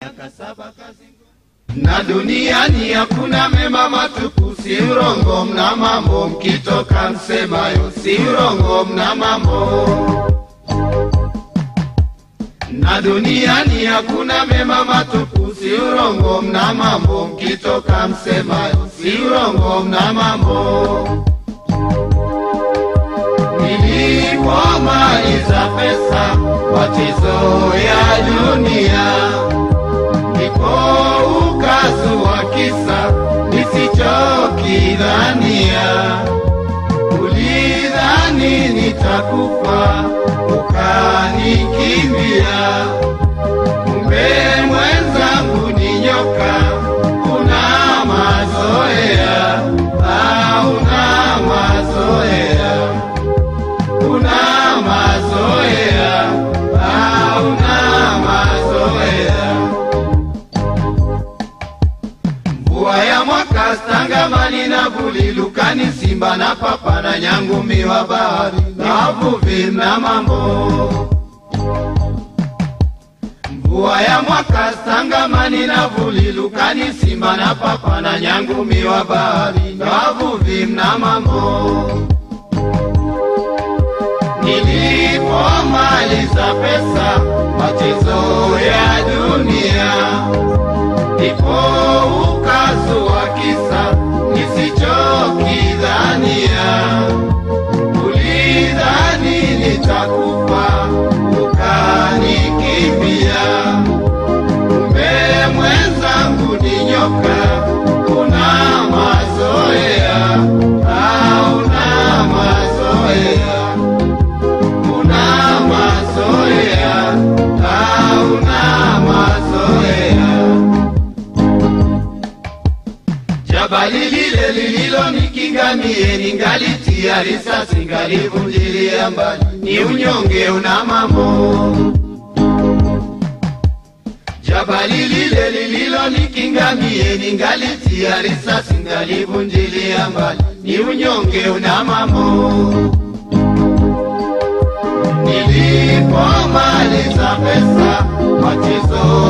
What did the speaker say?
na duniani hakuna mema matupu, si urongo, mna mambo mkitoka msemayo, si urongo, mna mambo na duniani hakuna mema matupu, si urongo, mna mambo mkitoka msemayo, si urongo, mna mambo nilipomaliza pesa watizo ya dunia ndipo ukazua kisa nisichokidhania. Ulidhani nitakufa ukanikimbia, kumbe mwenzangu ni nyoka, una mazoea, hauna mazoea, una mazoea, hauna mazoea. Mvua ya mwaka stangamani na vuli lukani simba na papa na nyangumi wa bahari na wavuvi mna mambo. Mvua ya mwaka stangamani na vuli lukani simba na papa na nyangumi wa bahari na wavuvi mna mambo. Nilipomaliza pesa machezo ya dunia ndipo ukazua kisa nisichokidhania. Ulidhani nitakufa ukanikimbia, kumbe mwenzangu ni nyoka, una mazoea, hauna mazoea, una mazoea, hauna mazoea. Jabali lile lililonikinga mie ningalitia risasi ngalivunjilia mbali, ni unyonge una mambo. Jabali lile lililonikinga mie ningalitia risasi ngalivunjilia mbali, ni unyonge una mambo. Nilipomaliza pesa machezo